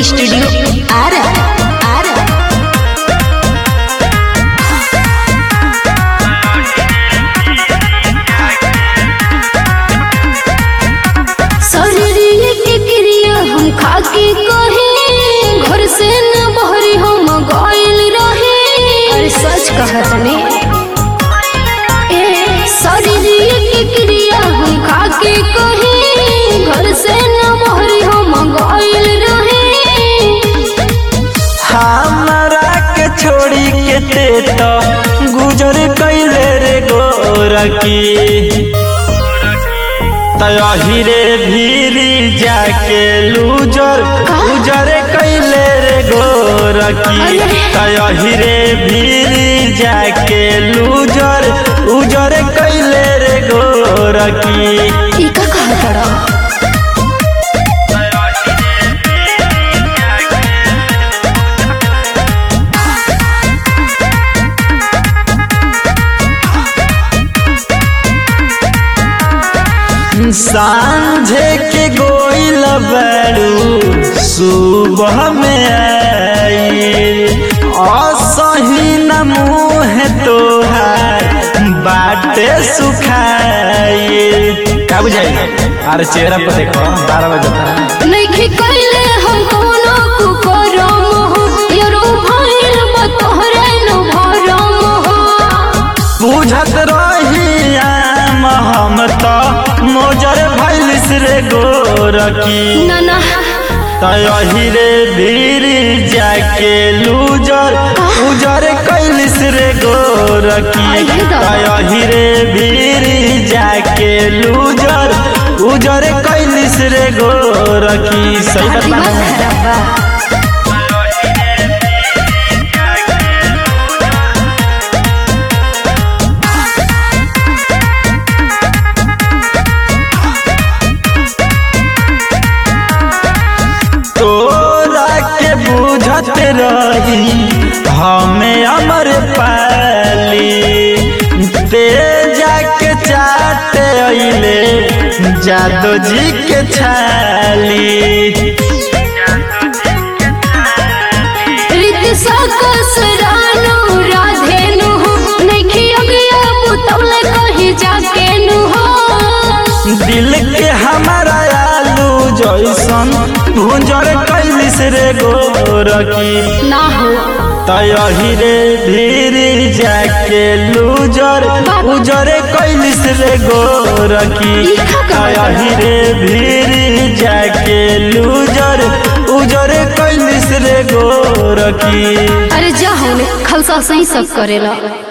Studio Ara Ara शरीर के क्रिया हम खाके कहे घर से न बहरी हम गइल रहे अरे सच कहत ने ए शरीर के क्रिया हम खाके कहे घर से न बहरी हम गइल रहे हमरा के छोड़ी के ते तो गुजर कैले रे गोरकी तही रे भीरी जाके लूजर गुजर कैले रे गोरकी तही रे भीरी जाके लूजर उजर कैले रे गोरकी ई का कहत बड़ा सांझे के गोइल बड़ू सुबह में आई असही न मुँह तोहार बाटे सुखाई का बुझाई अरे चेहरा पर देखो बारह बजे नइखे कइले हम कोनो कुकरम हो यरो भइल बा तोहरे न भरम हो बुझत रही आम हम तो मोजर भैलिस रे गोरकी ना ना तही रे भीड़ जाके लूजर उजर कैलिस रे गोरकी आइए दादा। तही रे भीड़ जाके लूजर उजर कैलिस रे गोरकी सही दिमाग बता खराब बा तोरा के बुझत रही हमें अमर पाली ते जाके चाट अइले जादो जी के छाली रीत सकस रानो राधेनु हो नइखे अगिया पुतौल कहि जाके नु हो दिल के हमारा आलू जैसन भुंजर कैलिस रे गोरकी ना हो तही रे भीड़ जाके लूजर उजर कैलिस रे गोरकी तही रे भीड़ जाके लूजर उजर कैलिस रे गोरकी अरे जा होने खलसा सही सब करेला